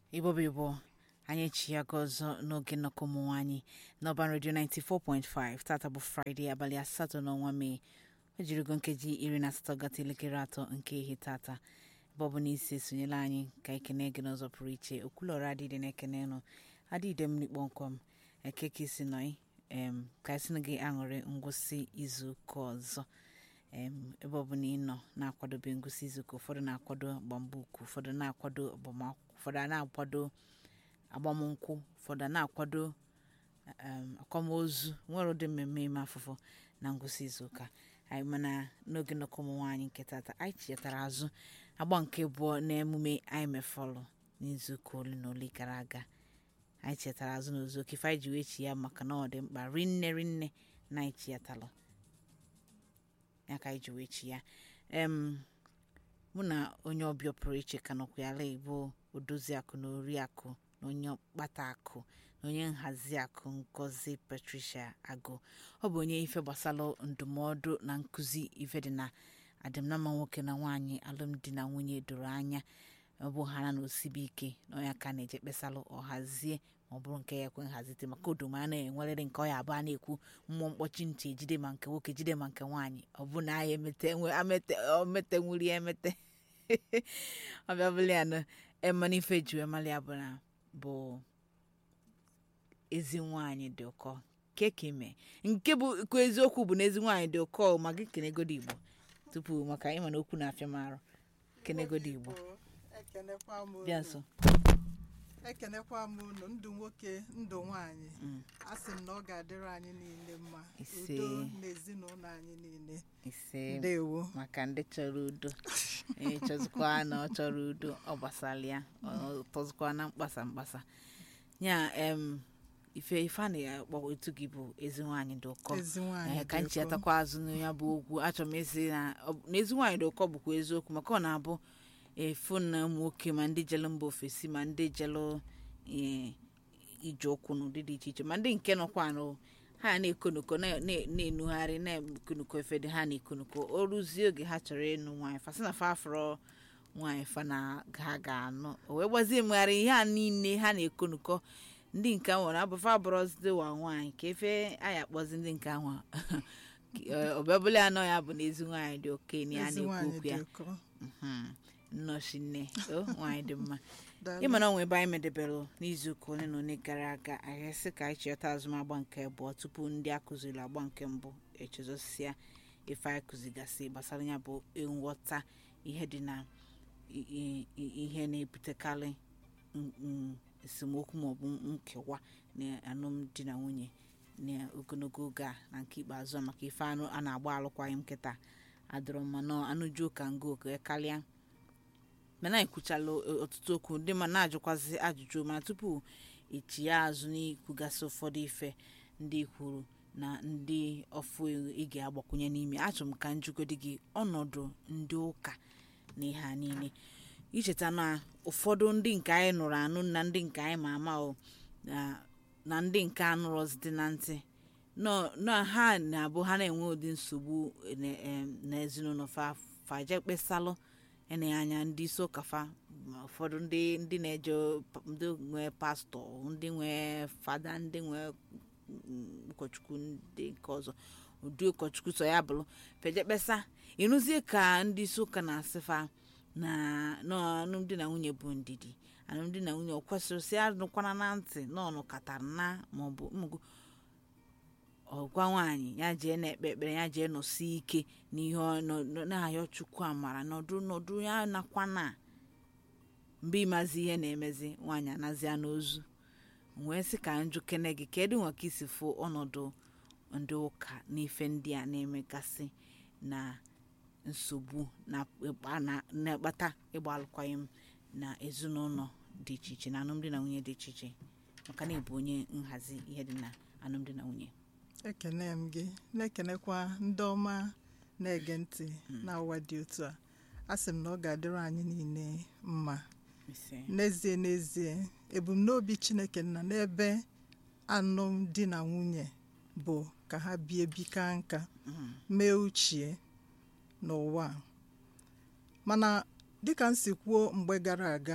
ibobo ibo anyị echiyago ọzọ n'oge nnọkọ ụmụ nwaanyị n'ọban redio 94.5 tata bụ fraịde abalị asatọ n'ọnwa mee o jirigo nkeji iri na asatọ gata elekere atọ nke ihe tata ebe ọ bụ na isi esonyela anyị ka ekene gị n'ụzọ pụrụ iche okwulọrọ adịdị na-ekene nụ adịde m n'ikpọmkwem ekeke isi nọị em ka esi gị aṅụrị ngwụsị izu ụka ọzọ em ebe ọ bụ na ị nọ na-akwadobe ngwụsị izu ụka ụfọdụ na-akwado agbambuku ụfọdụ na-akwado agbamakwụkwọ ụfọdụ a na-akwado agbamnkwụ ụfọdụ a na-akwado um, akwamozu nwere ụdị mmemme ime afụfụ na ngwụsị izu ụka anyị mana n'oge nnọkọ ụmụ nwaanyị nke tata anyị chetara azụ agba nke abụọ n'emume anyị mefọlụ n'izu ụka ole na ole gara aga anyị chetara azụ n'ozu oke ife anyị ji wee chi ya maka na ọ dị mkpa rinne rinne na anyị chiatalụ ya ka anyị ji wee chi ya em mụ na onye ọbịa pụrụ iche ka nọkwa ya ala igbo odozi akụ na oriakụ na onye ọkpata akụ na onye nhazi akụ ngozi patricia agụ ọ bụ onye ife gbasara ndụmọdụ na nkụzi ife dị na adịmnama nwoke na nwaanyị alụmdi na nwunye doro anya ọ bụ ha na osibi ike na onye ka na-eje kpesalụ ọhazie ma ọ bụrụ nke ya ekwe nhazite maka odoma a na-enwerịrị nke ọ ya abụọ a na-ekwu mmụọ mkpọchi ntị ejide ma nke nwoke jide ma nke nwaanyị ọ bụ na anyị emete nwe- amete ometenwuri ya emete ọbịa bụla ya na emana ife ji wee mali ya bụ na bụ ezi nwaanyị dị ụkọ keke ime nke bụ kwa eziokwu bụ na ezi nwaanyị dị ụkọ ma gị kenegodo igbo tupu maka ịma na okwu na-afịa m arụ kenegodo igbo ekenekwa m unu. bịa nso ekenekwa m unu ndụ nwoke ndụ nwanyị a sị m na ọ ga-adịrị anyị niile mma Ise. udo na ezinụlọ anyị niile ise ndewo maka ndị chọrọ udo onye chọzikwa na ọ chọrọ udo ọ gbasara ya ọ tọzikwa na mkpasa mkpasa ya em ife ife a na-akpọ etu gị bụ ezi nwaanyị dị ụkọ ezi nwanyị Ee, ka dị ụkọ. nchetakwa azụ na ya bụ okwu achọrọ m isi na ọ- na ezi nwaanyị dị ụkọ bụkwa eziokwu maka ọ na-abụ efu na ụmụ nwoke ma ndị jelu mba ofesi ma ndị jelu ee, ije ụkwụ n'ụdị dị iche iche ma ndị nke nọkwa nụ ha na-ekonoko na- na- na-enugharị na-ekonoko efe dị ha na-ekonoko o ruzie oge ha chọrọ ịnụ nwaanyị fasị na fa afọrọ nwaanyị fa na ha ga-anụ o wee gbazie mmegharị ihe a niile ha na-ekonoko ndị nke nwere abụfa abụrọzidewa nwaanyị ka efe anyị akpọzi ndị nke ahụ ọbịabụla ya nọ ya bụ na ezi nwaanyị dị okenye a ezi na-ekwu nwanyị okwu dị ya ụkọ Mhm. nnọchi nne o nwaanyị dị mma Daalụ. ịma na onwe ebe anyị medebere n'izuụka ole na ole gara aga anyị sị ka anyị chịọta azụmagba nke abụọ tupu ndị akụziri agba nke mbụ echezosịa ife anyị kụzigasị gbasara ya bụ nghọta ihe dị na i- i- i- ihe na-ebutekarị n- n- esemokwu maọbụ nkewa na alụmdi na nwunye n'ogologo oge a na nke ikpeazụ a maka ife anụ a na-agba alụkwaghị m nkịta adọrọ mma na anụjuo ka ngo oke karịa mana anyị kwuchala ọtụtụ okwu ndị ma na-ajụkwazi ajụjụ mana tupu echi ya azụ n'ikwugasị ụfọdụ ife ndị kwuru na ndị ọfụ ị ga-agbakwunye n'ime achọrọ m ka njugodi gị ọnọdụ ndị ụka na ihe a niile icheta na ụfọdụ ndị nke anyị nụrụ anụ na ndị nke anyị ma ama o na- na ndị nke anụrọzite na ntị nọ na ha na-abụ ha na-enwe ụdị nsogbu na- em, n'ezinụlọ fa faje kpesalụ enye anya ndị isi ụka fa ma ụfọdụ ndị ndị na-eje pa- ndị nwe pastọ ndị nwe fada ndị nwe mm, ụkọchukwu ndị nke ọzọ ụdị ụkọchukwu so ya bụrụ feje kpesa ịnụzie ka ndị isi ụka na-asịfa na na alụmdi na nwunye bụ ndidi alụmdi na nwunye ọ kwesịrị si anụkwana na ntị na ọnụkatara na maọbụ mmụgo ọgwa nwaanyị ya jee na-ekpe ekpere ya jee nọsi ike n'ihe ọ- nọ- nọ- na-ayọ chukwu amara nọdụ nọdụ ya nakwa na mgbe ịmazi ihe na-emezi nwaanyị anazia n'ozu wee sị ka njụ kene gị kedu nwa ka isi fụ ọnọdụ ndị ụka n'ife ndị a na-emegasị na nsogbu na- na- na-akpata ịgba alụkwaghịm na ezinụlọ dị iche iche na alụmdi na nwunye dị iche iche maka na ịbụ onye nhazi ihe dị na alụmdi na nwunye ekene m gị na-ekenekwa ndị ọma na-ege ntị na ụwa dị otu a a sị m na ọ ga-adịrị anyị niile mma ise n'ezie n'ezie ebumnobi chineke nna n'ebe alụmdi na nwunye bụ ka ha bie bika nka Mhm. mee uchie n'ụwa a. mana dịka m si kwuo mgbe gara aga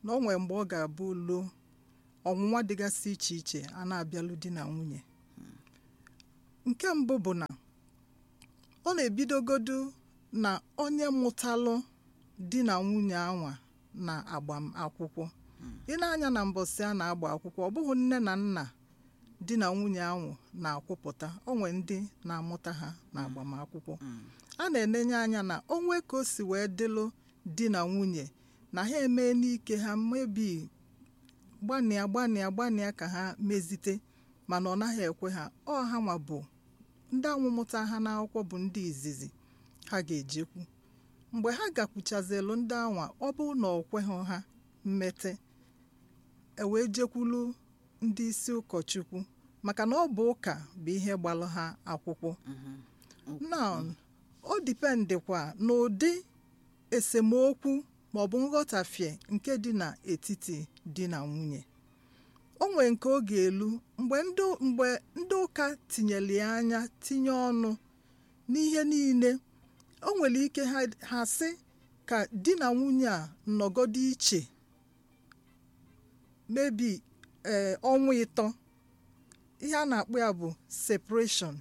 na o nwere mgbe ọ ga-abụ luo ọnwụnwa dịgasị iche iche a na-abịalụ di na nwunye nke mbụ bụ na ọ na-ebidogodu na onye mụtalụ di na nwunye anwa na agbamakwụkwọ ị na-anya na mbọsị a na-agba akwụkwọ ọ bụghị nne na nna di na nwunye ahụ na-akwụpụta onwe ndị na-amụta ha na agbamakwụkwọ a na-enenye anya na onwe ka o si wee dịlụ di na nwunye na ha emee n'ike ha mebi gbanịa gbanịa gbanịa ka ha mezite mana ọ naghị ekwe ha ọ ha nwa bụ ndị anwụmụta ha n'akwụkwọ bụ ndị izizi ha ga-ejekwu mgbe ha gakwuchazelu ndị anwa ọ bụ na ọ kweghị ha mmete ewee jekwulu ndị isi ụkọchukwu maka na ọ bụ ụka bụ ihe gbalụ ha akwụkwọ na o dipendịkwa n'ụdị esemokwu maọbụ nghọtafie nke dị n'etiti di na nwunye o nwere nke ọ ga-elu mgbe ndị mgbe ndị ụka tinyere ya anya tinye ọnụ n'ihe niile o nwere ike ha ha sị ka di na nwunye a nọgodo iche mebi ee ọnwa ịtọ ihe a na-akpọ ya bụ separation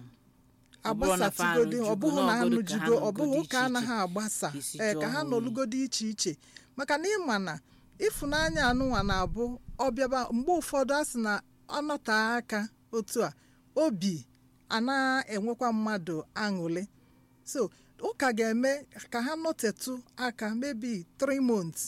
Ọ bụrụ na fa agbasatụgodi ọ bụghị na ha anụjugo, nụjugo ọ na ọ bụghị nọgodi ụka iche anaghị agbasa isi ee jụọ ka ha ha oyi. nọlụgodi iche iche maka na ịma na ịfụnanya anụnwa na-abụ ọbịaba mgbe ụfọdụ a sị na ọnọte aka otu a obi a na-enwekwa mmadụ aṅụrị so ụka ga-eme ka ha nọtetụ aka maybe 3 months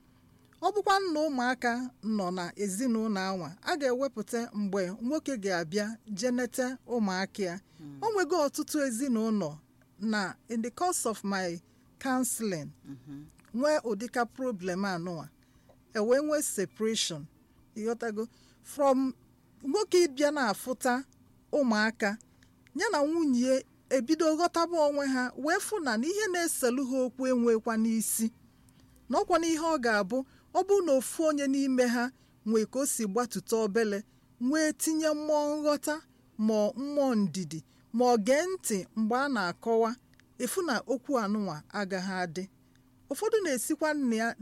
ọ bụkwa na ụmụaka nọ na ezinụlọ anwa a ga-ewepụta mgbe nwoke ga-abịa jenete ụmụaka ya o nwego ọtụtụ ezinụlọ na in the course of my counseling nwee ụdịka problem anụnwa ewee nwee separation ịghọtago from nwoke ịbịa na-afụta ụmụaka ya na nwunye ebido ghọtaba onwe ha wee fụ na n'ihe na-eselu ha okwu enwekwa n'isi na ọkwa n'ihe ọ ga-abụ ọ bụrụ na ofu onye n'ime ha nwee ka o si gbatụta obele nwee tinye mmụọ nghọta ma mmụọ ndidi ma ọ gee ntị mgbe a na-akọwa efu na okwu anụnwa agaghị adị ụfọdụ na-esikwa nna ya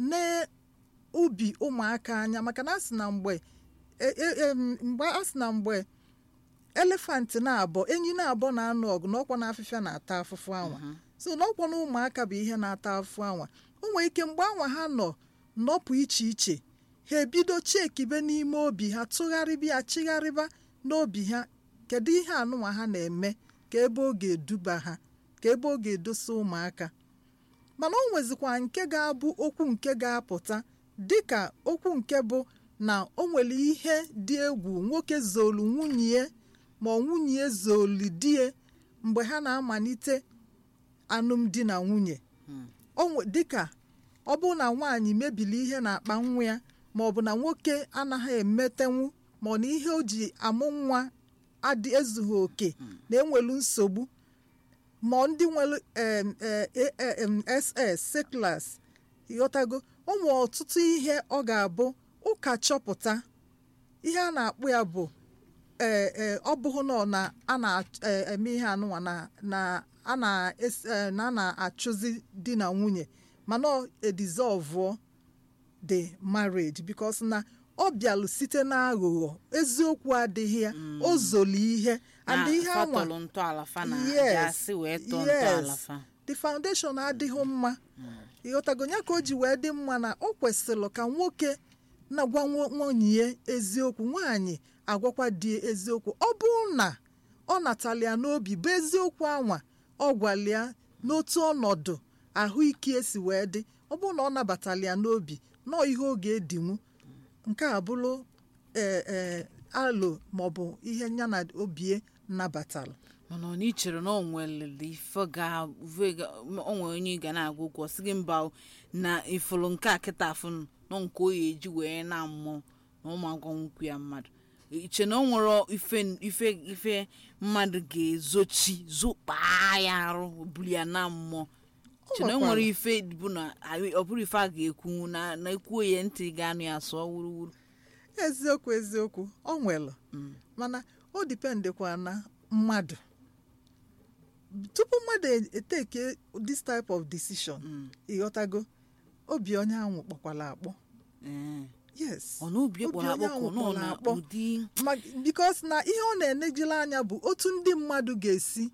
n'ubi ụmụaka anya maka na asị na mgbe e- e- em, mgbe a sị na mgbe elefant na-abọ enyi na-abọ na-anụ ọgụ na ọkwa na afịfịa na-ata afụfụ anwa so na ọkwa na ụmụaka bụ ihe na-ata afụfụ anwa o nwere ike mgbe anwa ha nọ nọpụ iche iche ha ebido chekibe n'ime obi ha tụgharịba ya chigharịba n'obi ha kedu ihe anụnwa ha na-eme ka ebe ọ ga-eduba ha ka ebe ọ ga-edosa ụmụaka mana o nwezikwa nke ga-abụ okwu nke ga-apụta dịka okwu nke bụ na o nwere ihe dị egwu nwoke zolu nwunye ma ọ nwunye zolu die mgbe ha na-amalite alụmdi na nwunye o nwe- dịka ọ bụrụ na nwaanyị mebili ihe na-akpa nwa ya ma ọ bụ na nwoke anaghị emetenwu ma ọ na ihe o ji amụ nwa adị ezughị oke na-enwelu nsogbu ma ndị nwere em, eh, eh, em, ss seklas ịghọtago o nwere ọtụtụ ihe ọ ga-abụ ụka chọpụta ihe a na-akpụ ya bụ ee ee ọ bụghị nọ na a na-eme ihe anụnwa na na a na-es- eh, na a na-achụzi di na nwunye mana ọ edizọvụọ the marriage because na ọ bịalụ site n'aghụghọ eziokwu adịghị ya o zoli ihe and ihe anwa fatọlụ ntọala fa na Yes, gasị wee tọọ yes. ntọala fa the foundation adịghị mma ịghọtago ya ka o ji wee dị mma na o kwesịrị ka nwoke na-agwa nwo- nwunye ya eziokwu nwaanyị agwakwa di ya eziokwu ọ bụrụ na ọ natala ya n'obi bụ eziokwu anwa ọ gwala ya n'otu ọnọdụ ahụike esi wee dị ọ bụrụ na ọ nabatala ya n'obi nọọ ihe ọ ga-edinwu nke a bụrụ ee ee alo maọbụ ihe ya na obie nabatara mana ọ na ichere na o nwere ife ga ife ga- o nwere onye ị ga na-agwa okwu ọ sị gị mba o, na ifuru nke a kịta afụ nọ nke o ya eji wee na mmụọ na ụmụ agwa nkwu ya mmadụ iche na o nwere ife ife ife mmadụ ga-ezochi zokpaa ya arụ buru ya na mmụọ iche na o nwere ife bụ na ọ bụrụ ife a ga-ekwu na na ekwuo ya ntị ga-anụ ya sụọ wuruwuru eziokwu eziokwu ọ nwere mana o dipendịkwa na mmadụ tupu mmadụ eteke this type of decision ịghọtago obi onye ahụ kpọkwala akpọ Ee. yes ọ na obi Obi kpọrọ onye akpọkọ ahụ nọ kpọrọ na akpọ. ụdị Ma- because na ihe ọ na-enejile anya bụ otu ndị mmadụ ga-esi